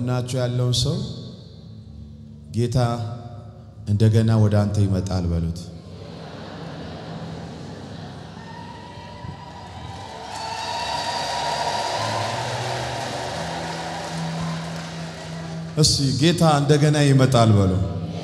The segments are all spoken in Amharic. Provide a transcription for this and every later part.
ከጎናችሁ ያለውን ሰው ጌታ እንደገና ወደ አንተ ይመጣል በሉት። እስቲ ጌታ እንደገና ይመጣል በሉ።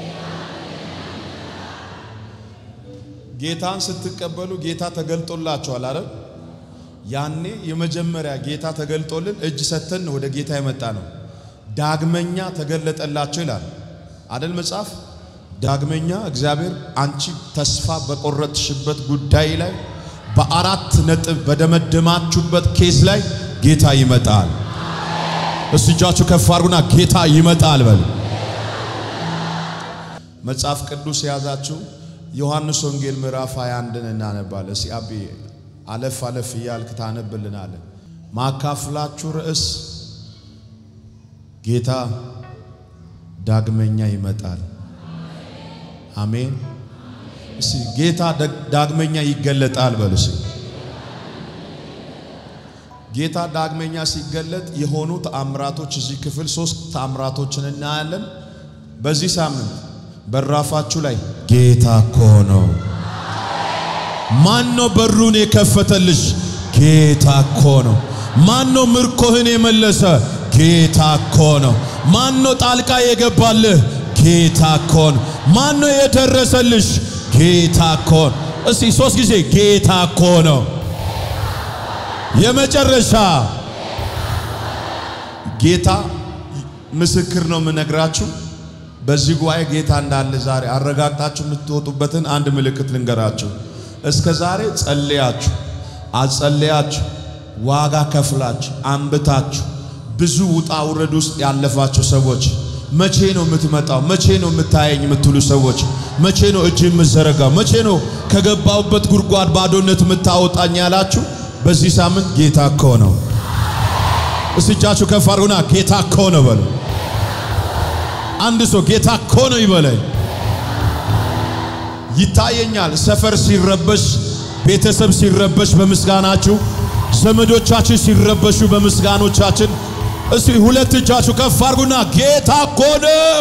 ጌታን ስትቀበሉ ጌታ ተገልጦላችኋል አይደል? ያኔ የመጀመሪያ ጌታ ተገልጦልን እጅ ሰተን ወደ ጌታ የመጣ ነው። ዳግመኛ ተገለጠላቸው ይላል አይደል መጽሐፍ። ዳግመኛ እግዚአብሔር አንቺ ተስፋ በቆረጥሽበት ጉዳይ ላይ በአራት ነጥብ በደመደማችሁበት ኬስ ላይ ጌታ ይመጣል። እስቲ እጃችሁ ከፍ አድርጉና ጌታ ይመጣል በሉ። መጽሐፍ ቅዱስ የያዛችሁ ዮሐንስ ወንጌል ምዕራፍ 21ን እናነባለን። እስቲ አቢ አለፍ አለፍ እያልክ ታነብልናለን። ማካፍላችሁ ርዕስ ጌታ ዳግመኛ ይመጣል። አሜን። እስቲ ጌታ ዳግመኛ ይገለጣል በሉ። እስቲ ጌታ ዳግመኛ ሲገለጥ የሆኑ ተአምራቶች እዚህ ክፍል ሶስት ተአምራቶችን እናያለን። በዚህ ሳምንት በራፋችሁ ላይ ጌታ እኮ ነው። ማን ነው በሩን የከፈተልሽ? ጌታ እኮ ነው። ማን ነው ምርኮህን የመለሰ? ጌታ እኮ ነው። ማን ነው ጣልቃ የገባልህ? ጌታ እኮ ነው። ማን ነው የደረሰልሽ? ጌታ እኮ ነው። እስቲ ሶስት ጊዜ ጌታ እኮ ነው። የመጨረሻ ጌታ ምስክር ነው የምነግራችሁ። በዚህ ጉባኤ ጌታ እንዳለ ዛሬ አረጋግጣችሁ የምትወጡበትን አንድ ምልክት ልንገራችሁ። እስከ ዛሬ ጸልያችሁ አጸልያችሁ ዋጋ ከፍላችሁ አንብታችሁ ብዙ ውጣ ውረድ ውስጥ ያለፋችሁ ሰዎች መቼ ነው የምትመጣው? መቼ ነው የምታየኝ የምትሉ ሰዎች መቼ ነው እጅ የምዘረጋው? መቼ ነው ከገባውበት ጉድጓድ ባዶነት የምታወጣኝ ያላችሁ በዚህ ሳምንት ጌታ እኮ ነው። እስቲ እጃችሁ ከፍ አድርጉና ጌታ እኮ ነው በሉ። አንድ ሰው ጌታ እኮ ነው ይበለኝ። ይታየኛል። ሰፈር ሲረበሽ፣ ቤተሰብ ሲረበሽ በምስጋናችሁ፣ ዘመዶቻችን ሲረበሹ በምስጋኖቻችን፣ እስቲ ሁለት እጃችሁ ከፍ አድርጉና ጌታ እኮ ነው።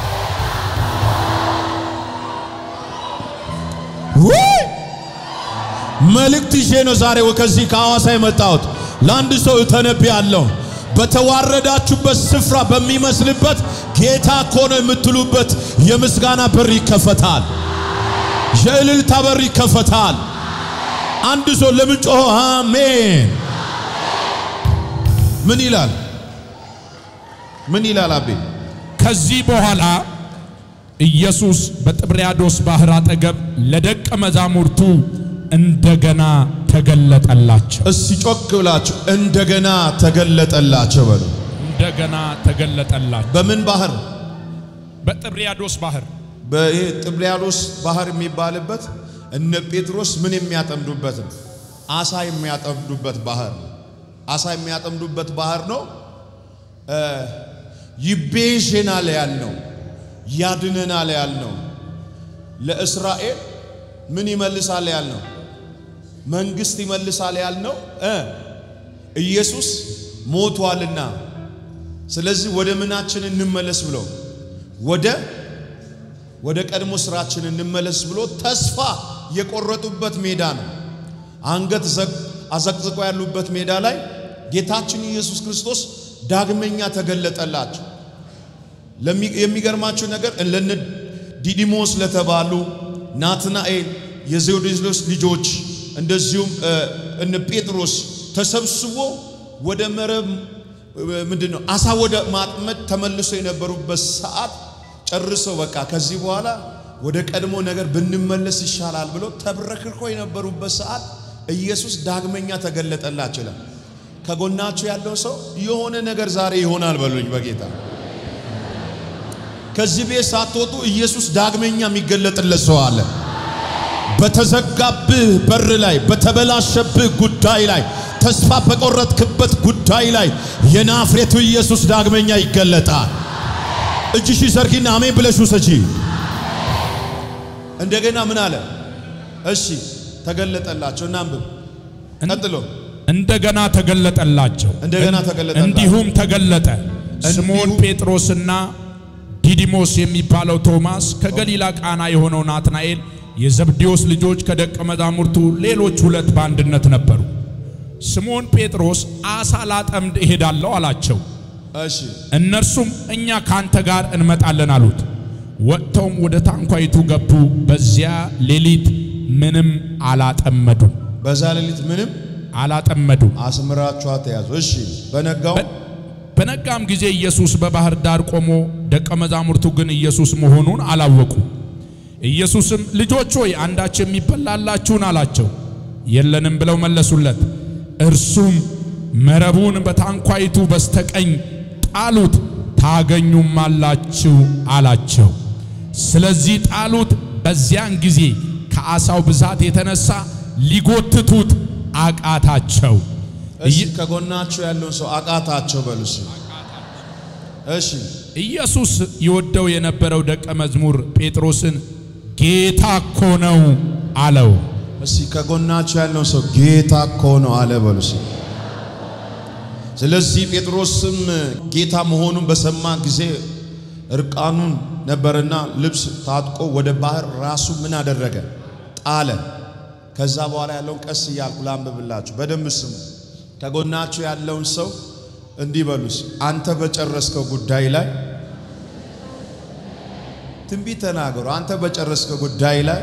ውይ መልእክት ይዤ ነው ዛሬ ከዚህ ከሐዋሳ የመጣሁት። ለአንድ ሰው እተነብያለሁ። በተዋረዳችሁበት ስፍራ በሚመስልበት ጌታ እኮ ነው የምትሉበት የምስጋና በር ይከፈታል። የእልልታ በር ይከፈታል። አንድ ሰው ለምን ጮሆ አሜን? ምን ይላል? ምን ይላል? አቤ ከዚህ በኋላ ኢየሱስ በጥብርያዶስ ባህር አጠገብ ለደቀ መዛሙርቱ እንደገና ተገለጠላቸው። እስቲ ጮክ ብላችሁ እንደገና ተገለጠላቸው በሉ። እንደገና ተገለጠላቸው። በምን ባህር? በጥብርያዶስ ባህር በይሄ ጥብርያዶስ ባህር የሚባልበት እነ ጴጥሮስ ምን የሚያጠምዱበት ነው? አሳ የሚያጠምዱበት ባህር ነው። አሳ የሚያጠምዱበት ባህር ነው። ይቤዥናል ያልነው ያድነናል ያልነው ለእስራኤል ምን ይመልሳል ያልነው መንግስት ይመልሳል ያልነው እ ኢየሱስ ሞቷልና ስለዚህ ወደ ምናችን እንመለስ ብሎ ወደ ወደ ቀድሞ ስራችን እንመለስ ብሎ ተስፋ የቆረጡበት ሜዳ ነው። አንገት አዘቅዝቆ ያሉበት ሜዳ ላይ ጌታችን ኢየሱስ ክርስቶስ ዳግመኛ ተገለጠላቸው። የሚገርማችሁ ነገር ለነ ዲዲሞስ ለተባሉ ናትናኤል የዘብዴዎስ ልጆች እንደዚሁም እነ ጴጥሮስ ተሰብስቦ ወደ መረብ ምንድን ነው አሳ ወደ ማጥመድ ተመልሶ የነበሩበት ሰዓት ጨርሰው በቃ ከዚህ በኋላ ወደ ቀድሞ ነገር ብንመለስ ይሻላል ብሎ ተብረክርኮ የነበሩበት ሰዓት ኢየሱስ ዳግመኛ ተገለጠላቸው ይላል። ከጎናችሁ ያለው ሰው የሆነ ነገር ዛሬ ይሆናል በሉኝ በጌታ ከዚህ ቤት ሳትወጡ ኢየሱስ ዳግመኛ የሚገለጥለት ሰው አለ። በተዘጋብህ በር ላይ፣ በተበላሸብህ ጉዳይ ላይ፣ ተስፋ በቆረጥክበት ጉዳይ ላይ የናፍሬቱ ኢየሱስ ዳግመኛ ይገለጣል። እጅሽ ዘርጊና አሜን ብለሽ ውሰጂ። እንደገና ምን አለ? እሺ ተገለጠላቸው። እናንብብ። ቀጥሎ እንደገና ተገለጠላቸው። እንደገና ተገለጠላቸው። እንዲሁም ተገለጠ፣ ስምዖን እንዲሁ- ጴጥሮስና ዲዲሞስ የሚባለው ቶማስ፣ ከገሊላ ቃና የሆነው ናትናኤል፣ የዘብዴዎስ ልጆች ከደቀ መዛሙርቱ ሌሎች ሁለት በአንድነት ነበሩ። ስምዖን ጴጥሮስ አሳ ላጠምድ እሄዳለሁ አላቸው። እሺ እነርሱም እኛ ካንተ ጋር እንመጣለን አሉት። ወጥተውም ወደ ታንኳይቱ ገቡ። በዚያ ሌሊት ምንም አላጠመዱም በዛ ሌሊት ምንም አላጠመዱም። አስምራችሁ አትያዙ። እሺ በነጋው በነጋም ጊዜ ኢየሱስ በባህር ዳር ቆሞ፣ ደቀ መዛሙርቱ ግን ኢየሱስ መሆኑን አላወቁ። ኢየሱስም ልጆች ሆይ አንዳች የሚበላላችሁን አላቸው። የለንም ብለው መለሱለት። እርሱም መረቡን በታንኳይቱ በስተቀኝ ጣሉት ታገኙማላችሁ አላቸው። ስለዚህ ጣሉት። በዚያን ጊዜ ከዓሣው ብዛት የተነሳ ሊጎትቱት አቃታቸው። እሺ ከጎናችሁ ያለውን ሰው አቃታቸው በሉ። እሺ እሺ ኢየሱስ ይወደው የነበረው ደቀ መዝሙር ጴጥሮስን ጌታ እኮ ነው አለው። እስቲ ከጎናችሁ ያለውን ሰው ጌታ እኮ ነው አለ በሉ። እሺ ስለዚህ ጴጥሮስም ጌታ መሆኑን በሰማ ጊዜ እርቃኑን ነበርና ልብስ ታጥቆ ወደ ባህር ራሱ ምን አደረገ? ጣለ። ከዛ በኋላ ያለውን ቀስ እያልኩ ላንብብላችሁ፣ በደንብ ስሙ። ከጎናችሁ ያለውን ሰው እንዲህ በሉስ፣ አንተ በጨረስከው ጉዳይ ላይ ትንቢት ተናገሩ። አንተ በጨረስከው ጉዳይ ላይ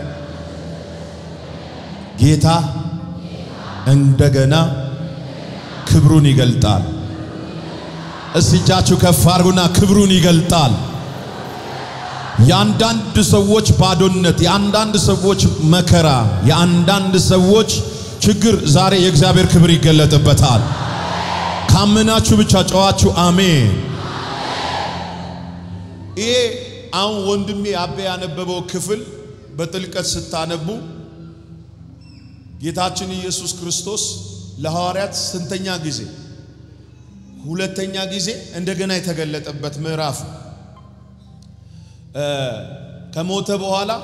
ጌታ እንደገና ክብሩን ይገልጣል። እስቲ እጃችሁ ከፍ አድርጉና ክብሩን ይገልጣል። የአንዳንድ ሰዎች ባዶነት፣ የአንዳንድ ሰዎች መከራ፣ የአንዳንድ ሰዎች ችግር ዛሬ የእግዚአብሔር ክብር ይገለጥበታል። ካመናችሁ ብቻ ጨዋችሁ አሜን። ይሄ አሁን ወንድሜ አቤ ያነበበው ክፍል በጥልቀት ስታነቡ ጌታችን ኢየሱስ ክርስቶስ ለሐዋርያት ስንተኛ ጊዜ? ሁለተኛ ጊዜ እንደገና የተገለጠበት ምዕራፍ ከሞተ በኋላ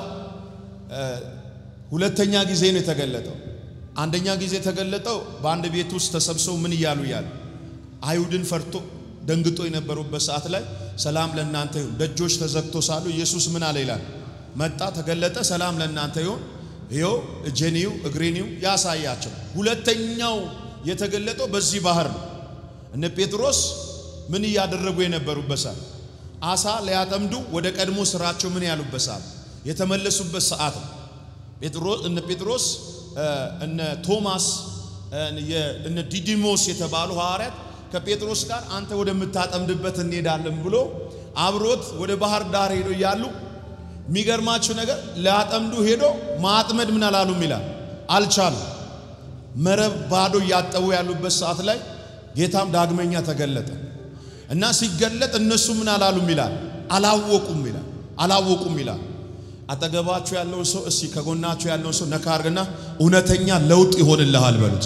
ሁለተኛ ጊዜ ነው የተገለጠው። አንደኛ ጊዜ የተገለጠው በአንድ ቤት ውስጥ ተሰብስበው ምን እያሉ እያሉ አይሁድን ፈርቶ ደንግጦ የነበሩበት ሰዓት ላይ ሰላም ለእናንተ ይሁን፣ ደጆች ተዘግቶ ሳሉ ኢየሱስ ምን አለ ይላል፣ መጣ፣ ተገለጠ፣ ሰላም ለእናንተ ይሁን፣ ይኸው እጄንዩ እግሬንዩ ያሳያቸው። ሁለተኛው የተገለጠው በዚህ ባህር ነው። እነ ጴጥሮስ ምን እያደረጉ የነበሩበት ሰዓት አሳ ሊያጠምዱ ወደ ቀድሞ ስራቸው ምን ያሉበት ሰዓት የተመለሱበት ሰዓት ነው። ጴጥሮስ እነ ጴጥሮስ እነ ቶማስ እነ ዲዲሞስ የተባሉ ሐዋርያት ከጴጥሮስ ጋር አንተ ወደምታጠምድበት እንሄዳለን ብሎ አብሮት ወደ ባህር ዳር ሄዶ እያሉ የሚገርማችሁ ነገር ሊያጠምዱ ሄዶ ማጥመድ ምን አላሉም ይላል፣ አልቻሉም። መረብ ባዶ እያጠቡ ያሉበት ሰዓት ላይ ጌታም ዳግመኛ ተገለጠ እና ሲገለጥ እነሱ ምን አላሉም ይላል፣ አላወቁም ይላል፣ አላወቁም ይላል። አጠገባችሁ ያለውን ሰው እስቲ ከጎናችሁ ያለውን ሰው ነካ አርግና እውነተኛ ለውጥ ይሆንልሃል በሉት።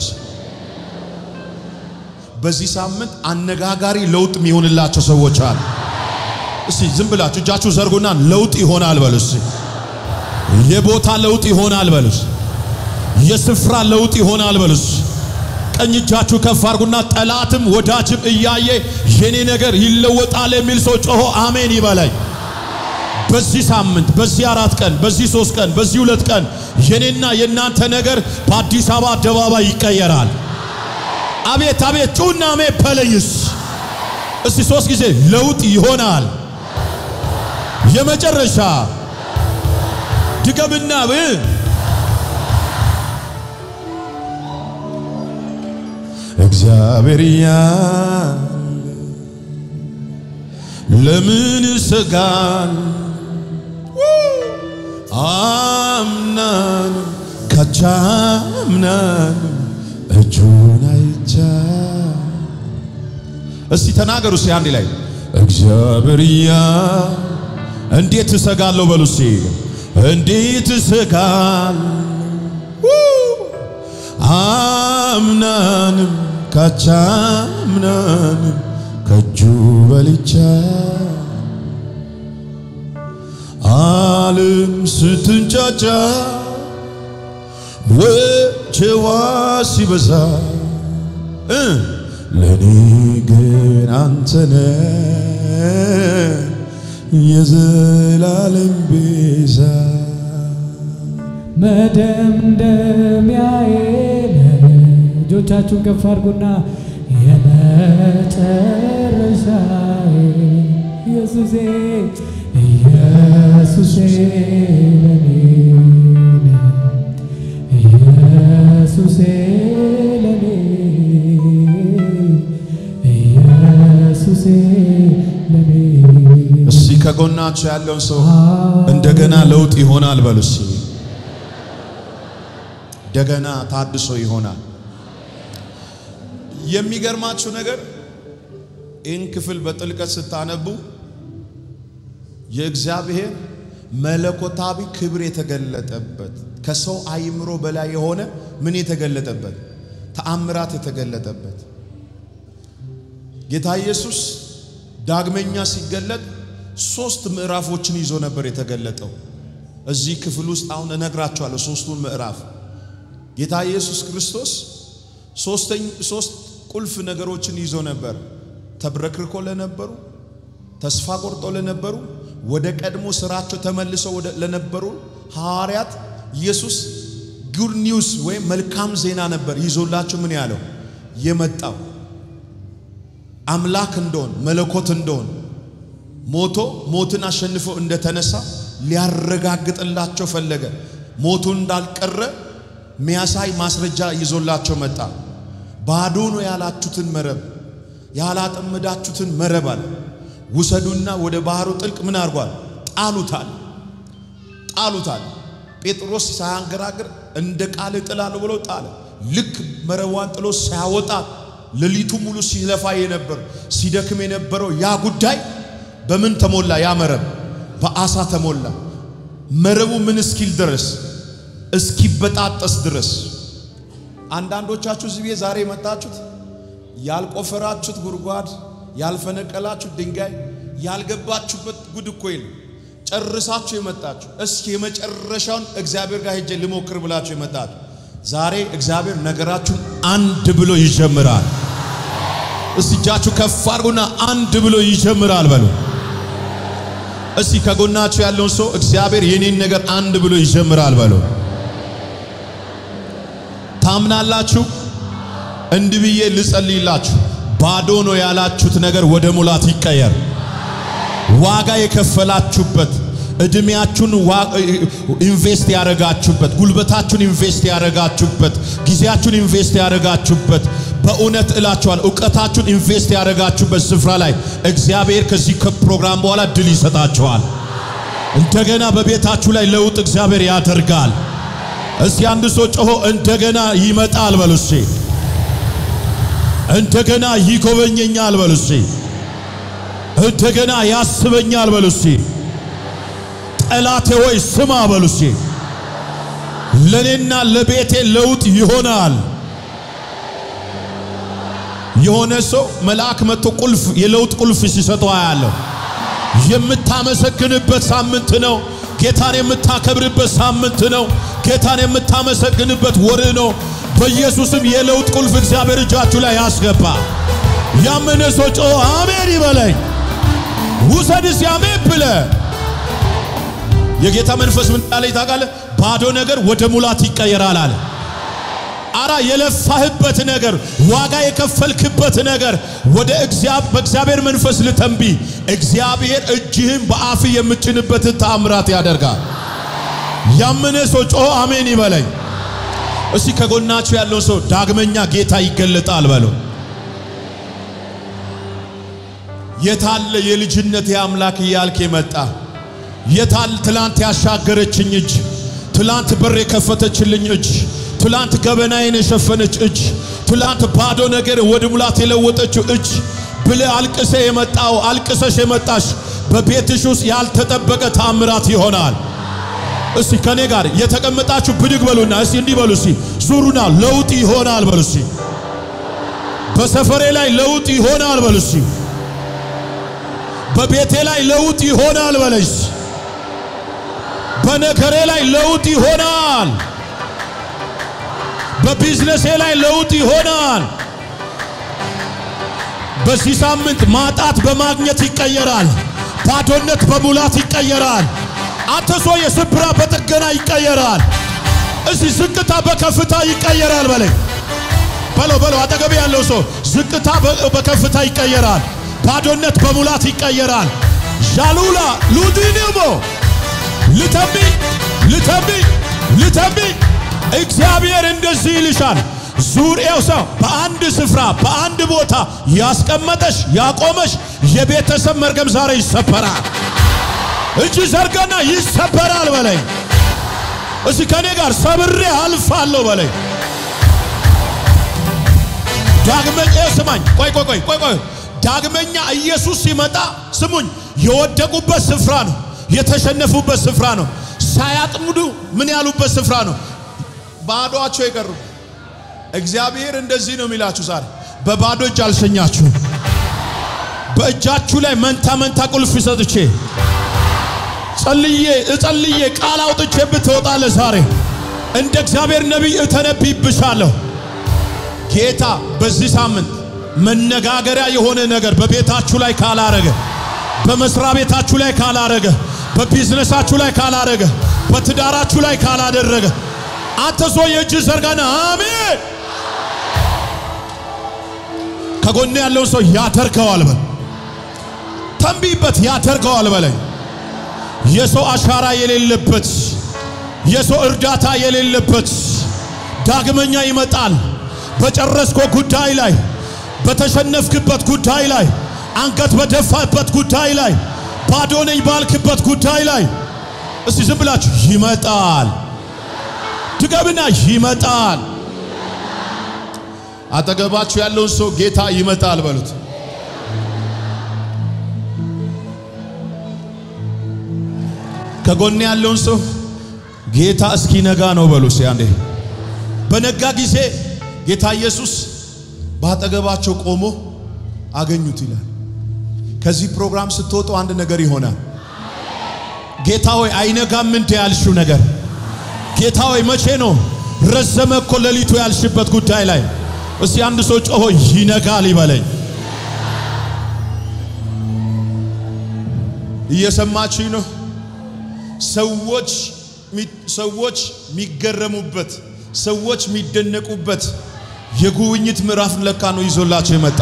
በዚህ ሳምንት አነጋጋሪ ለውጥ የሚሆንላቸው ሰዎች አሉ። እስቲ ዝም ብላችሁ እጃችሁ ዘርጉና ለውጥ ይሆናል በሉ። እስቲ የቦታ ለውጥ ይሆናል በሉ። የስፍራ ለውጥ ይሆናል በሉ። ቀኝ እጃችሁ ከፍ አርጉና ጠላትም ወዳጅም እያየ የኔ ነገር ይለወጣል የሚል ሰው ጮሆ አሜን ይበላኝ። በዚህ ሳምንት፣ በዚህ አራት ቀን፣ በዚህ ሶስት ቀን፣ በዚህ ሁለት ቀን የኔና የእናንተ ነገር በአዲስ አበባ አደባባይ ይቀየራል። አቤት አቤት ጩና አሜን በለይስ። እስቲ ሶስት ጊዜ ለውጥ ይሆናል። የመጨረሻ ድገምና ብ እግዚአብሔር ያለ ለምን ሰጋል አምናን ካቻምናን እጁን አይቻ እስቲ ተናገሩ እስቲ አንድ ላይ እግዚአብሔር ያ እንዴት እሰጋለሁ በሉ እስቲ እንዴት እሰጋል አምናንም ካቻምናንም ከእጁ በልቻ ዓለም ስትንጫጫ ወጀዋ ሲበዛ ለኔ ግን አንተነ የዘላለም ቤዛ መደምደሚያዬ ነህ። እጆቻችሁን ከፍ አድርጉና የመጨረሻዬ ኢየሱሴ ኢየሱሴ ለኔ ነህ። ኢየሱሴ ለኔ ኢየሱሴ ለኔ እስቲ ከጎናችሁ ያለውን ሰው እንደገና ለውጥ ይሆናል በሉ እስቲ። እንደገና ታድሶ ይሆናል። የሚገርማችሁ ነገር ይህን ክፍል በጥልቀት ስታነቡ የእግዚአብሔር መለኮታዊ ክብር የተገለጠበት ከሰው አይምሮ በላይ የሆነ ምን የተገለጠበት ተአምራት የተገለጠበት ጌታ ኢየሱስ ዳግመኛ ሲገለጥ ሶስት ምዕራፎችን ይዞ ነበር የተገለጠው። እዚህ ክፍል ውስጥ አሁን እነግራችኋለሁ ሶስቱን ምዕራፍ። ጌታ ኢየሱስ ክርስቶስ ሶስተኝ ሶስት ቁልፍ ነገሮችን ይዞ ነበር። ተብረክርኮ ለነበሩ፣ ተስፋ ቆርጦ ለነበሩ፣ ወደ ቀድሞ ስራቸው ተመልሰው ወደ ለነበሩ ሐዋርያት ኢየሱስ ጉድ ኒውስ ወይም መልካም ዜና ነበር ይዞላቸው ምን ያለው የመጣው አምላክ እንደሆን መለኮት እንደሆን ሞቶ ሞትን አሸንፎ እንደተነሳ ሊያረጋግጥላቸው ፈለገ። ሞቱ እንዳልቀረ ሚያሳይ ማስረጃ ይዞላቸው መጣ። ባዶ ነው ያላችሁትን መረብ ያላጠመዳችሁትን መረብ አለ ውሰዱና ወደ ባህሩ ጥልቅ ምን አድርጓል? ጣሉታል ጣሉታል። ጴጥሮስ ሳያንገራግር እንደ ቃል እጥላለሁ ብሎ ጣለ። ልክ መረቧን ጥሎ ሲያወጣት ሌሊቱ ሙሉ ሲለፋ የነበር ሲደክም የነበረው ያ ጉዳይ በምን ተሞላ? ያ መረብ በአሳ ተሞላ። መረቡ ምን እስኪል ድረስ እስኪበጣጠስ ድረስ። አንዳንዶቻችሁ እዚህ ቤት ዛሬ የመጣችሁት ያልቆፈራችሁት ጉድጓድ፣ ያልፈነቀላችሁት ድንጋይ፣ ያልገባችሁበት ጉድ እኮ የለም። ጨርሳችሁ የመጣችሁ እስኪ የመጨረሻውን እግዚአብሔር ጋር ሄጄ ልሞክር ብላችሁ የመጣችሁ ዛሬ እግዚአብሔር ነገራችሁን አንድ ብሎ ይጀምራል። እስቲ እጃችሁ ከፍ አድርጉና አንድ ብሎ ይጀምራል በሉ። እስቲ ከጎናችሁ ያለውን ሰው እግዚአብሔር የኔን ነገር አንድ ብሎ ይጀምራል በሉ። ታምናላችሁ? እንዲህ ብዬ ልጸልይላችሁ። ባዶ ነው ያላችሁት ነገር ወደ ሙላት ይቀየር። ዋጋ የከፈላችሁበት እድሜያችሁን ኢንቨስት ያረጋችሁበት፣ ጉልበታችሁን ኢንቨስት ያረጋችሁበት፣ ጊዜያችሁን ኢንቨስት ያረጋችሁበት፣ በእውነት እላችኋል እውቀታችሁን ኢንቨስት ያረጋችሁበት ስፍራ ላይ እግዚአብሔር ከዚህ ከፕሮግራም በኋላ ድል ይሰጣችኋል። እንደገና በቤታችሁ ላይ ለውጥ እግዚአብሔር ያደርጋል። እስቲ አንድ ሰው ጮሆ እንደገና ይመጣል በሉ እስቲ። እንደገና ይጎበኘኛል በሉ እስቲ። እንደገና ያስበኛል በሉ እስቲ። ጠላቴ ወይ ስማ በሉ እስቲ። ለኔና ለቤቴ ለውጥ ይሆናል። የሆነ ሰው መልአክ መጥቶ ቁልፍ የለውጥ ቁልፍ ሲሰጠው አያለሁ። የምታመሰግንበት ሳምንት ነው። ጌታን የምታከብርበት ሳምንት ነው። ጌታን የምታመሰግንበት ወር ነው። በኢየሱስም የለውጥ ቁልፍ እግዚአብሔር እጃችሁ ላይ ያስገባ። ያመነ ሰው ጮ አሜን ይበለኝ። ውሰድስ ያሜን ብለ የጌታ መንፈስ ምን ጣለ ታውቃለህ? ባዶ ነገር ወደ ሙላት ይቀየራል አለ። አራ የለፋህበት ነገር ዋጋ የከፈልክበት ነገር ወደ እግዚአብሔር በእግዚአብሔር መንፈስ ልተንቢ እግዚአብሔር እጅህን በአፍ የምጭንበትን ተአምራት ያደርጋል። ያመነ ሰው ጮሆ አሜን ይበለኝ። እስቲ ከጎናችሁ ያለው ሰው ዳግመኛ ጌታ ይገለጣል በለው። የታለ የልጅነት የአምላክ እያልክ የመጣ የታል ትላንት ያሻገረችኝ እጅ፣ ትላንት በር የከፈተችልኝ እጅ፣ ትላንት ገበናዬን የሸፈነች እጅ፣ ትላንት ባዶ ነገር ወደ ሙላት የለወጠችው እጅ ብለ አልቅሰ የመጣው አልቅሰሽ የመጣሽ በቤትሽ ውስጥ ያልተጠበቀ ተአምራት ይሆናል። እስቲ ከኔ ጋር የተቀመጣችሁ ብድግ በሉና እስቲ እንዲህ በሉ እስቲ ዙሩና ለውጥ ይሆናል በሉ እስቲ በሰፈሬ ላይ ለውጥ ይሆናል በሉ እስቲ በቤቴ ላይ ለውጥ ይሆናል በለሽ በነገሬ ላይ ለውጥ ይሆናል በቢዝነሴ ላይ ለውጥ ይሆናል በዚህ ሳምንት ማጣት በማግኘት ይቀየራል ባዶነት በሙላት ይቀየራል። አንተ ሰው የስብራ በጥገና ይቀየራል። እዚህ ዝቅታ በከፍታ ይቀየራል በለኝ በለው በለው አጠገብ ያለው ሰው ዝቅታ በ- በከፍታ ይቀየራል። ባዶነት በሙላት ይቀየራል። ዣሉላ ሉዲኒሞ ልተቢ ልተቢ ልተቢ እግዚአብሔር እንደዚህ ይልሻል። ዙሪያው ሰው በአንድ ስፍራ በአንድ ቦታ ያስቀመጠሽ ያቆመሽ የቤተሰብ መርገም ዛሬ ይሰበራል። እጅ ዘርጋና ይሰበራል በለኝ። እስቲ ከኔ ጋር ሰብሬ አልፋለሁ በለኝ። ዳግመኛ ስማኝ፣ ቆይ ቆይ ቆይ ቆይ ቆይ። ዳግመኛ ኢየሱስ ሲመጣ ስሙኝ፣ የወደቁበት ስፍራ ነው፣ የተሸነፉበት ስፍራ ነው፣ ሳያጥምዱ ምን ያሉበት ስፍራ ነው፣ ባዶአቸው የቀሩ። እግዚአብሔር እንደዚህ ነው የሚላችሁ ዛሬ በባዶ እጅ አልሸኛችሁ። በእጃችሁ ላይ መንታ መንታ ቁልፍ ሰጥቼ ጸልዬ እጸልዬ ቃል አውጥቼ ብትወጣለ ዛሬ እንደ እግዚአብሔር ነቢይ እተነብይብሻለሁ። ጌታ በዚህ ሳምንት መነጋገሪያ የሆነ ነገር በቤታችሁ ላይ ካላረገ፣ በመስሪያ ቤታችሁ ላይ ካላረገ፣ በቢዝነሳችሁ ላይ ካላረገ፣ በትዳራችሁ ላይ ካላደረገ አንተ ሰው የእጅ ዘርጋና አሜን። ከጎን ያለውን ሰው ያደርገዋል በል፣ ተንቢበት ያደርገዋል በለኝ። የሰው አሻራ የሌለበት የሰው እርዳታ የሌለበት ዳግመኛ ይመጣል። በጨረስኮ ጉዳይ ላይ በተሸነፍክበት ጉዳይ ላይ አንገት በደፋበት ጉዳይ ላይ ባዶ ነኝ ባልክበት ጉዳይ ላይ እስቲ ዝም ብላችሁ ይመጣል። ድገምና ይመጣል። አጠገባችሁ ያለውን ሰው ጌታ ይመጣል በሉት። ከጎን ያለውን ሰው ጌታ እስኪነጋ ነው በሉ። እስቲ አንዴ በነጋ ጊዜ ጌታ ኢየሱስ በአጠገባቸው ቆሞ አገኙት ይላል። ከዚህ ፕሮግራም ስትወጡ አንድ ነገር ይሆናል። ጌታ ሆይ አይነጋም እንደ ያልሽው ነገር ጌታ ሆይ መቼ ነው ረዘመ እኮ ሌሊቱ ያልሽበት ጉዳይ ላይ እስቲ አንድ ሰው ጮሆ ይነጋል ይበለኝ። እየሰማችኝ ነው? ሰዎች ሰዎች የሚገረሙበት ሰዎች የሚደነቁበት የጉብኝት ምዕራፍ ለካ ነው ይዞላቸው የመጣ።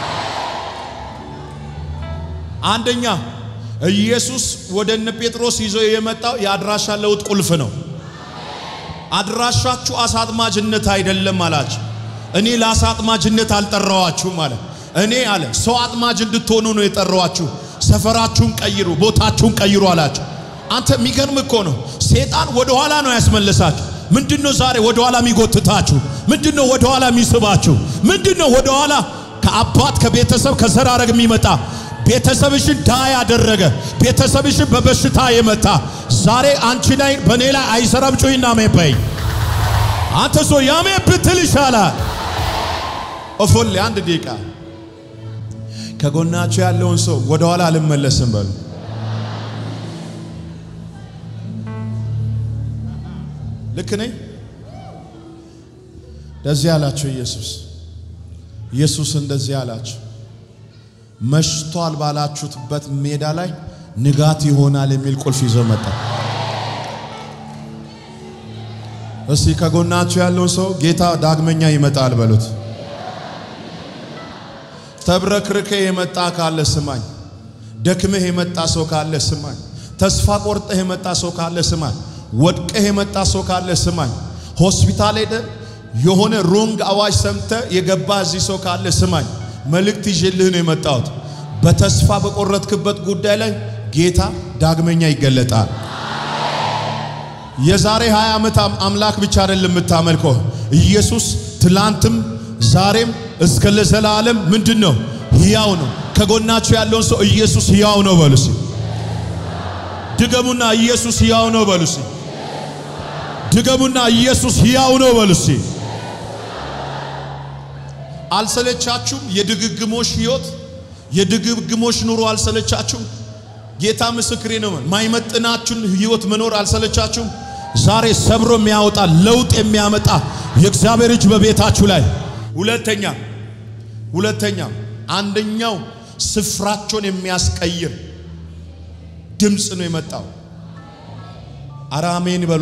አንደኛ ኢየሱስ ወደ እነ ጴጥሮስ ይዞ የመጣው የአድራሻ ለውጥ ቁልፍ ነው። አድራሻችሁ አሳ አጥማጅነት አይደለም አላችሁ። እኔ ለአሳ አጥማጅነት አልጠራዋችሁም አለ። እኔ አለ ሰው አጥማጅ እንድትሆኑ ነው የጠራዋችሁ። ሰፈራችሁን ቀይሩ፣ ቦታችሁን ቀይሩ አላችሁ። አንተ የሚገርም እኮ ነው። ሴጣን ወደ ኋላ ነው ያስመለሳችሁ። ምንድነው ዛሬ ወደ ኋላ የሚጎትታችሁ? ምንድነው ወደ ኋላ የሚስባችሁ? ምንድነው ወደ ኋላ ከአባት ከቤተሰብ ከዘራረግ የሚመጣ ቤተሰብሽን ዳ ያደረገ ቤተሰብሽን በበሽታ የመታ ዛሬ አንቺ ላይ በእኔ ላይ አይሰራም። ጩይና አሜን በይ። አንተ ሰው ያሜን ብትል ይሻላል። ኦፎሌ አንድ ደቂቃ ከጎናችሁ ያለውን ሰው ወደ ኋላ አልመለስም በሉ። ልክ ነኝ? እንደዚህ አላቸው ኢየሱስ። ኢየሱስ እንደዚህ አላቸው፣ መሽቷል ባላችሁትበት ሜዳ ላይ ንጋት ይሆናል የሚል ቁልፍ ይዞ መጣ። እስቲ ከጎናችሁ ያለውን ሰው ጌታ ዳግመኛ ይመጣል በሉት። ተብረክርከ የመጣ ካለ ስማኝ። ደክመህ የመጣ ሰው ካለ ስማኝ። ተስፋ ቆርጠህ የመጣ ሰው ካለ ስማኝ። ወድቀህ የመጣ ሰው ካለ ስማኝ። ሆስፒታል ሄደ የሆነ ሮንግ አዋጅ ሰምተ የገባ እዚህ ሰው ካለ ስማኝ። መልእክት ይዤልህ ነው የመጣሁት። በተስፋ በቆረጥክበት ጉዳይ ላይ ጌታ ዳግመኛ ይገለጣል። የዛሬ 20 ዓመት አምላክ ብቻ አይደለም የምታመልከው ኢየሱስ ትላንትም ዛሬም እስከ ለዘላለም ምንድን ነው? ሕያው ነው። ከጎናችሁ ያለውን ሰው ኢየሱስ ሕያው ነው በሉሲ። ድገሙና ኢየሱስ ሕያው ነው በሉሲ። ድገሙና ኢየሱስ ሕያው ነው በሉሲ። አልሰለቻችሁም? የድግግሞሽ ሕይወት የድግግሞሽ ኑሮ አልሰለቻችሁም? ጌታ ምስክሬ ነው። ማይመጥናችሁን ሕይወት መኖር አልሰለቻችሁም? ዛሬ ሰብሮ የሚያወጣ ለውጥ የሚያመጣ የእግዚአብሔር እጅ በቤታችሁ ላይ ሁለተኛ ሁለተኛ አንደኛው ስፍራቸውን የሚያስቀይር ድምፅ ነው የመጣው። አረ አሜን በሏ።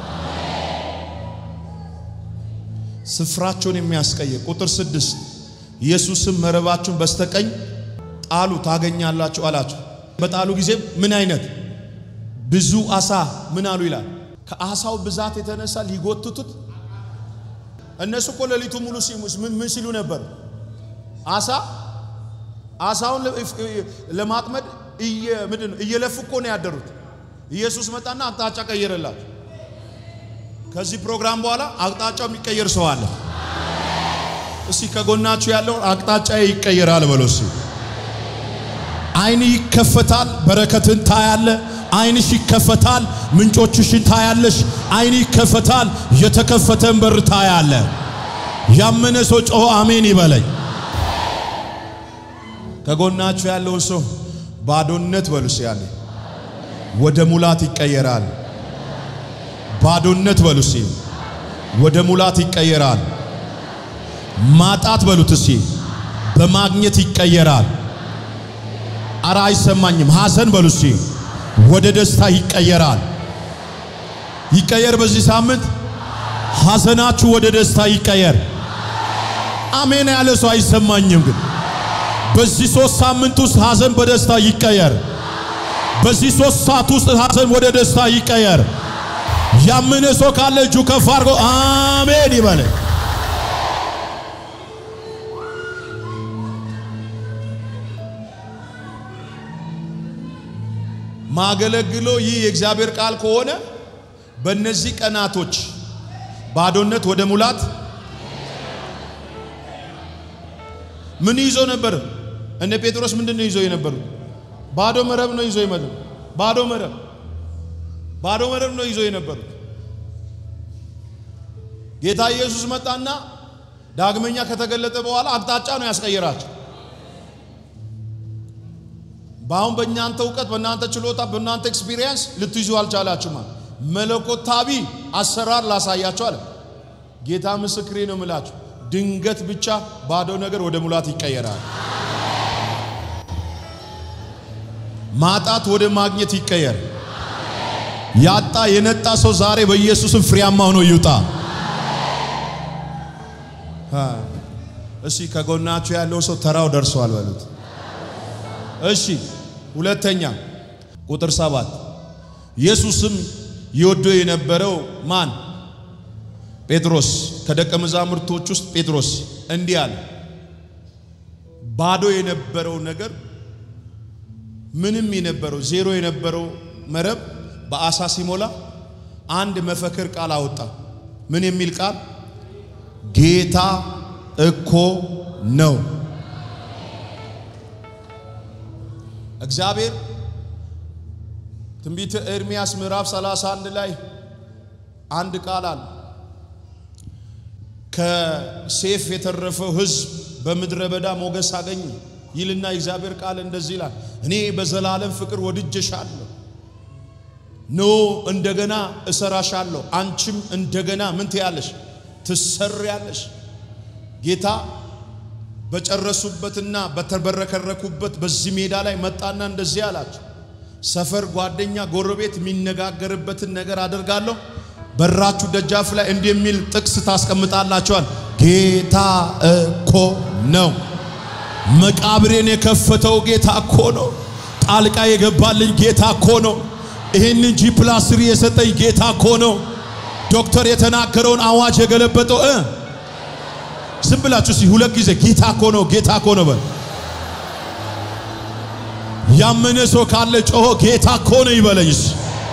ስፍራቸውን የሚያስቀይር ቁጥር ስድስት ኢየሱስም መረባችሁን በስተቀኝ ጣሉ ታገኛላችሁ አላቸው። በጣሉ ጊዜ ምን አይነት ብዙ አሳ ምን አሉ ይላል። ከአሳው ብዛት የተነሳ ሊጎትቱት እነሱ እኮ ሌሊቱ ሙሉ ሲሙስ ምን ምን ሲሉ ነበር? አሳ አሳውን ለማጥመድ እየ ምንድን ነው እየለፉ እኮ ነው ያደሩት። ኢየሱስ መጣና አቅጣጫ ቀየረላቸው። ከዚህ ፕሮግራም በኋላ አቅጣጫው የሚቀየር ሰው አለ። እስቲ ከጎናችሁ ያለው አቅጣጫ ይቀየራል በሎ። እስቲ አይን ይከፈታል፣ በረከትን ታያለ። አይንሽ ይከፈታል፣ ምንጮችሽን ታያለሽ። አይን ይከፈታል፣ የተከፈተን በር ታያለ። ያመነ ሰው ጮሆ አሜን ይበለኝ። ከጎናችሁ ያለውን ሰው ባዶነት በሉስ ያለ ወደ ሙላት ይቀየራል። ባዶነት በሉስ ወደ ሙላት ይቀየራል። ማጣት በሉት እስቲ በማግኘት ይቀየራል። አረ አይሰማኝም። ሐዘን በሉ እስቲ ወደ ደስታ ይቀየራል። ይቀየር። በዚህ ሳምንት ሐዘናችሁ ወደ ደስታ ይቀየር። አሜን ያለ ሰው አይሰማኝም። ግን በዚህ ሶስት ሳምንት ውስጥ ሐዘን በደስታ ይቀየር። በዚህ ሶስት ሰዓት ውስጥ ሐዘን ወደ ደስታ ይቀየር። ያመነ ሰው ካለ እጁ ከፍ አድርጎ አሜን ይበል። ማገለግለው ይህ የእግዚአብሔር ቃል ከሆነ በእነዚህ ቀናቶች ባዶነት ወደ ሙላት ምን ይዞ ነበር? እነ ጴጥሮስ ምንድን ነው ይዘው የነበሩት? ባዶ መረብ ነው ይዞ የመጡ ባዶ መረብ ባዶ መረብ ነው ይዞ የነበሩት። ጌታ ኢየሱስ መጣና ዳግመኛ ከተገለጠ በኋላ አቅጣጫ ነው ያስቀየራቸው። በአሁን በእናንተ እውቀት፣ በእናንተ ችሎታ፣ በእናንተ ኤክስፒሪየንስ ልትይዙ አልቻላችሁም። መለኮታዊ አሰራር ላሳያችሁ አለ ጌታ። ምስክሬ ነው የምላችሁ፣ ድንገት ብቻ ባዶ ነገር ወደ ሙላት ይቀየራል። ማጣት ወደ ማግኘት ይቀየር። ያጣ የነጣ ሰው ዛሬ በኢየሱስም ፍሬያማ ሆኖ ይውጣ። እሺ፣ ከጎናችሁ ያለው ሰው ተራው ደርሷል በሉት። እሺ ሁለተኛ ቁጥር ሰባት ኢየሱስም ይወደው የነበረው ማን? ጴጥሮስ። ከደቀ መዛሙርቶች ውስጥ ጴጥሮስ እንዲህ አለ። ባዶ የነበረው ነገር ምንም የነበረው ዜሮ የነበረው መረብ በአሳ ሲሞላ አንድ መፈክር ቃል አወጣ። ምን የሚል ቃል? ጌታ እኮ ነው። እግዚአብሔር ትንቢተ ኤርምያስ ምዕራፍ 31 ላይ አንድ ቃል አለ። ከሴፍ የተረፈው ሕዝብ በምድረ በዳ ሞገስ አገኘ ይልና የእግዚአብሔር ቃል እንደዚህ ይላል፣ እኔ በዘላለም ፍቅር ወድጀሻለሁ፣ ኖ እንደገና እሰራሻለሁ፣ አንቺም እንደገና ምን ትያለሽ? ትሰሪያለሽ። ጌታ በጨረሱበትና በተበረከረኩበት በዚህ ሜዳ ላይ መጣና እንደዚህ አላቸው፣ ሰፈር፣ ጓደኛ፣ ጎረቤት የሚነጋገርበትን ነገር አደርጋለሁ። በራችሁ ደጃፍ ላይ እንዲህ የሚል ጥቅስ ታስቀምጣላችኋል። ጌታ እኮ ነው። መቃብሬን የከፈተው ጌታ እኮ ነው። ጣልቃ የገባልኝ ጌታ እኮ ነው። ይህንን ጂ ፕላስ ስሪ የሰጠኝ ጌታ እኮ ነው። ዶክተር የተናገረውን አዋጅ የገለበጠው እ ዝም ብላችሁ ሲ ሁለት ጊዜ ጌታ እኮ ነው፣ ጌታ እኮ ነው በል። ያመነ ሰው ካለ ጮሆ ጌታ እኮ ነው ይበለኝስ።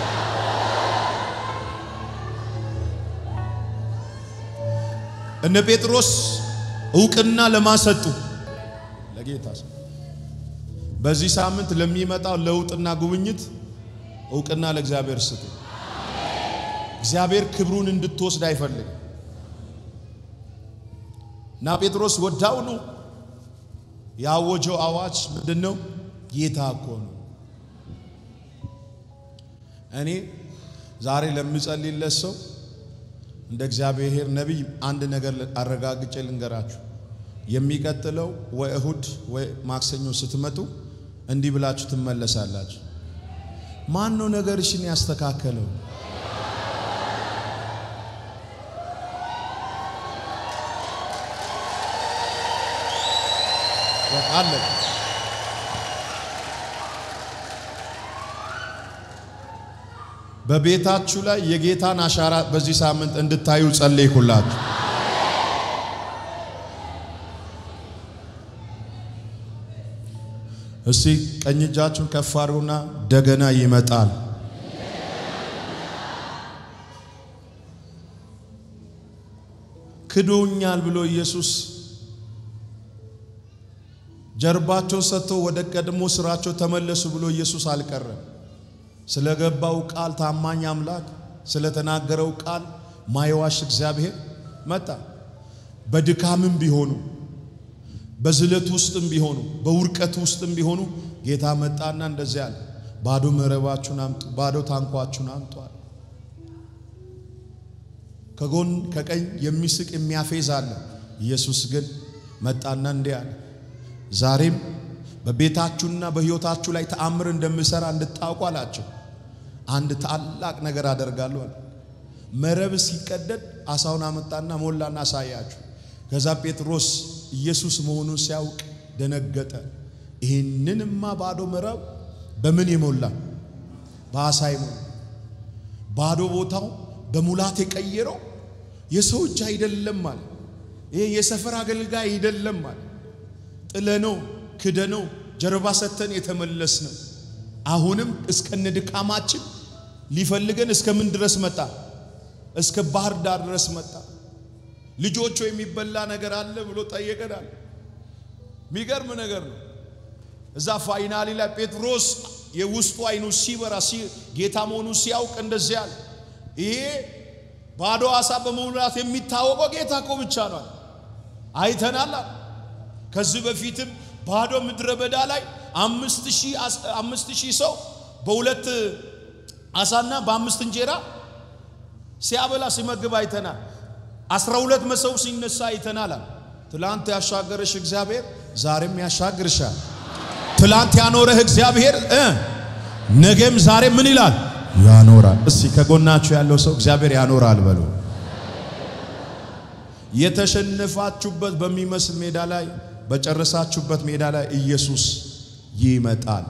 እነ ጴጥሮስ እውቅና ለማሰጡ ለጌታ በዚህ ሳምንት ለሚመጣው ለውጥና ጉብኝት እውቅና ለእግዚአብሔር ስጡ። እግዚአብሔር ክብሩን እንድትወስድ አይፈልግም። እና ጴጥሮስ ወዳውኑ ያወጀው አዋጅ ምንድን ነው? ጌታ እኮ ነው። እኔ ዛሬ ለምጸልይለት ሰው እንደ እግዚአብሔር ነቢይ አንድ ነገር አረጋግጬ ልንገራችሁ። የሚቀጥለው ወይ እሁድ ወይ ማክሰኞ ስትመጡ እንዲህ ብላችሁ ትመለሳላችሁ። ማን ነው ነገርሽን ያስተካከለው? በቃ አለቀ። በቤታችሁ ላይ የጌታን አሻራ በዚህ ሳምንት እንድታዩ ጸለይኩላችሁ። እስቲ ቀኝ እጃችሁን ከፍ አድርጉና ደገና ይመጣል። ክዶኛል ብሎ ኢየሱስ ጀርባቸው ሰጥተው ወደ ቀድሞ ስራቸው ተመለሱ ብሎ ኢየሱስ አልቀረም። ስለገባው ቃል ታማኝ አምላክ ስለተናገረው ቃል ማይዋሽ እግዚአብሔር መጣ። በድካምም ቢሆኑ በዝለት ውስጥም ቢሆኑ በውርቀት ውስጥም ቢሆኑ ጌታ መጣና እንደዚያ አለ፣ ባዶ መረባችሁን አምጡ፣ ባዶ ታንኳችሁን አምጧል። ከጎን ከቀኝ የሚስቅ የሚያፌዝ አለ። ኢየሱስ ግን መጣና እንዲህ አለ፣ ዛሬም በቤታችሁና በሕይወታችሁ ላይ ተአምር እንደምሰራ እንድታውቁ አላቸው። አንድ ታላቅ ነገር አደርጋለሁ አለ። መረብ ሲቀደድ አሳውን አመጣና ሞላና አሳያችሁ። ከዛ ጴጥሮስ ኢየሱስ መሆኑን ሲያውቅ ደነገጠ። ይህንንማ ባዶ መረብ በምን የሞላ በአሳ የሞላ ባዶ ቦታው በሙላት የቀየረው የሰው እጅ አይደለም አለ። ይሄ የሰፈር አገልጋይ አይደለም አለ። ጥለነው ክደነው ጀርባ ሰተን የተመለስ ነው። አሁንም እስከነ ድካማችን ሊፈልገን እስከ ምን ድረስ መጣ? እስከ ባህር ዳር ድረስ መጣ። ልጆቹ የሚበላ ነገር አለ ብሎ ጠየቀናል። የሚገርም ነገር ነው። እዛ ፋይናሊ ላይ ጴጥሮስ የውስጡ አይኑ ሲበራ ጌታ መሆኑ ሲያውቅ እንደዚህ አለ፣ ይሄ ባዶ አሳ በመሙላት የሚታወቀው ጌታ እኮ ብቻ ነው። አይተናል። ከዚህ በፊትም ባዶ ምድረ በዳ ላይ አምስት ሺህ ሰው በሁለት አሳና በአምስት እንጀራ ሲያበላ ሲመግብ አይተናል። አስራ ሁለት መሰው ሲነሳ አይተናል። ትላንት ያሻገረሽ እግዚአብሔር ዛሬም ያሻግርሻል። ትላንት ያኖረህ እግዚአብሔር እ ነገም ዛሬ ምን ይላል? ያኖራል። እስቲ ከጎናችሁ ያለው ሰው እግዚአብሔር ያኖራል በሉ። የተሸነፋችሁበት በሚመስል ሜዳ ላይ በጨረሳችሁበት ሜዳ ላይ ኢየሱስ ይመጣል።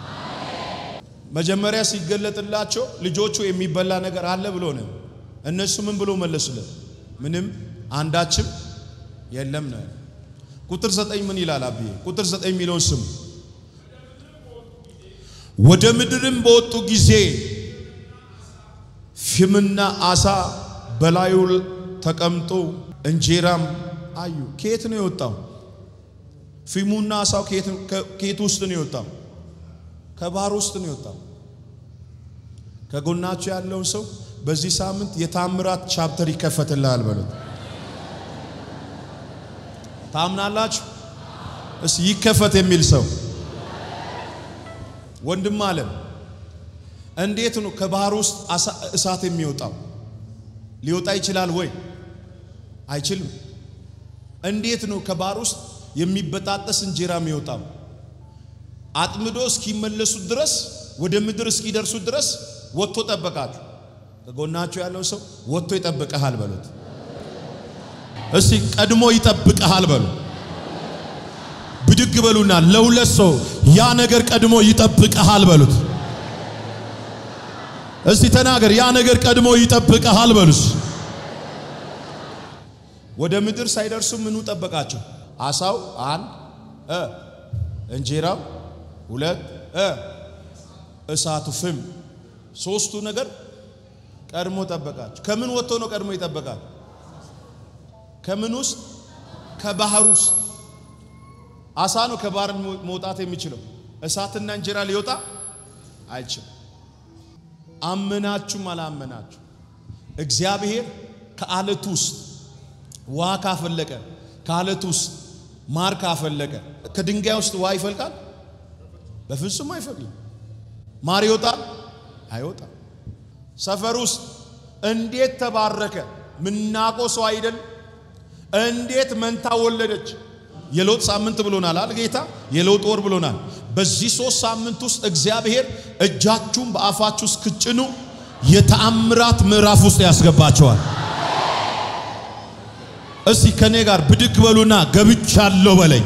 መጀመሪያ ሲገለጥላቸው ልጆቹ የሚበላ ነገር አለ ብሎ ነው። እነሱ ምን ብሎ መለሱለት? ምንም አንዳችም የለም ነው። ቁጥር ዘጠኝ ምን ይላል? አብዬ ቁጥር ዘጠኝ የሚለውን ስሙ። ወደ ምድርም በወጡ ጊዜ ፍምና አሳ በላዩ ተቀምጦ እንጀራም አዩ። ከየት ነው የወጣው? ፊሙና አሳው ከየት ውስጥ ነው የወጣው? ከባህር ውስጥ ነው የወጣው። ከጎናችሁ ያለውን ሰው በዚህ ሳምንት የታምራት ቻፕተር ይከፈትልሃል በሉት። ታምናላችሁ? እስ ይከፈት የሚል ሰው ወንድም አለም እንዴት ነው ከባህር ውስጥ እሳት የሚወጣው? ሊወጣ ይችላል ወይ? አይችልም። እንዴት ነው ከባህር ውስጥ የሚበጣጠስ እንጀራ የሚወጣው? አጥምዶ እስኪመለሱት ድረስ ወደ ምድር እስኪደርሱት ድረስ ወጥቶ ጠበቃችሁ። ከጎናችሁ ያለው ሰው ወጥቶ ይጠብቀሃል በሉት። እስቲ ቀድሞ ይጠብቀሃል በሉ። ብድግ በሉና ለሁለት ሰው ያ ነገር ቀድሞ ይጠብቀሃል በሉት። እስቲ ተናገር፣ ያ ነገር ቀድሞ ይጠብቀሃል በሉስ። ወደ ምድር ሳይደርሱ ምኑ ጠበቃቸው? አሳው አንድ እ እንጀራው ሁለት እ እሳቱ ፍም ሶስቱ ነገር ቀድሞ ጠበቃቸው። ከምን ወጥቶ ነው ቀድሞ ይጠበቃል? ከምን ውስጥ? ከባህር ውስጥ። አሳ ነው ከባህር መውጣት የሚችለው። እሳትና እንጀራ ሊወጣ አይችልም። አመናችሁም አላመናችሁ እግዚአብሔር ከአለት ውስጥ ውሃ ካፈለቀ ከአለት ውስጥ ማር ካፈለቀ ከድንጋይ ውስጥ ውሃ ይፈልቃል? በፍጹም አይፈልቅም። ማር ይወጣል? አይወጣም። ሰፈር ውስጥ እንዴት ተባረከ? ምናቆ ሰው አይደል? እንዴት መንታ ወለደች? የለውጥ ሳምንት ብሎናል አል ጌታ የለውጥ ወር ብሎናል። በዚህ ሶስት ሳምንት ውስጥ እግዚአብሔር እጃችሁን በአፋችሁ እስክጭኑ የተአምራት ምዕራፍ ውስጥ ያስገባቸዋል። እስቲ ከኔ ጋር ብድግ በሉና ገብቻለሁ በለኝ።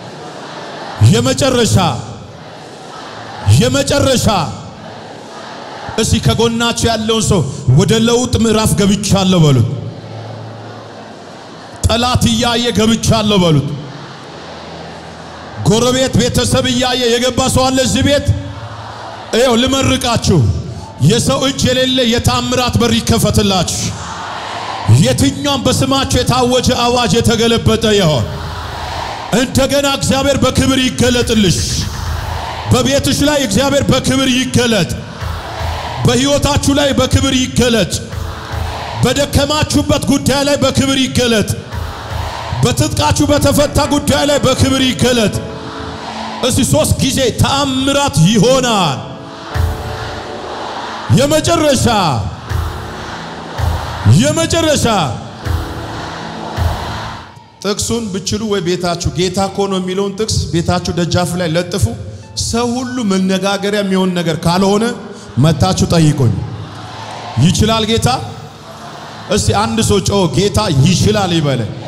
የመጨረሻ የመጨረሻ እስቲ ከጎናችሁ ያለውን ሰው ወደ ለውጥ ምዕራፍ ገብቻለሁ በሉት። ጠላት እያየ ገብቻለሁ በሉት። ጎረቤት ቤተሰብ እያየ የገባ ሰው አለ እዚህ ቤት። ይኸው ልመርቃችሁ፣ የሰው እጅ የሌለ የታምራት በር ይከፈትላችሁ። የትኛውም በስማችሁ የታወጀ አዋጅ የተገለበጠ ይሆን። እንደገና እግዚአብሔር በክብር ይገለጥልሽ። በቤትሽ ላይ እግዚአብሔር በክብር ይገለጥ። በሕይወታችሁ ላይ በክብር ይገለጥ። በደከማችሁበት ጉዳይ ላይ በክብር ይገለጥ። በትጥቃችሁ በተፈታ ጉዳይ ላይ በክብር ይገለጥ። እስቲ ሶስት ጊዜ ተአምራት ይሆናል። የመጨረሻ የመጨረሻ ጥቅሱን ብችሉ ወይ ቤታችሁ ጌታ እኮ ነው የሚለውን ጥቅስ ቤታችሁ ደጃፍ ላይ ለጥፉ። ሰው ሁሉ መነጋገሪያ የሚሆን ነገር ካልሆነ መታችሁ ጠይቁኝ። ይችላል ጌታ? እስቲ አንድ ሰው ጮ ጌታ ይችላል ይበለ።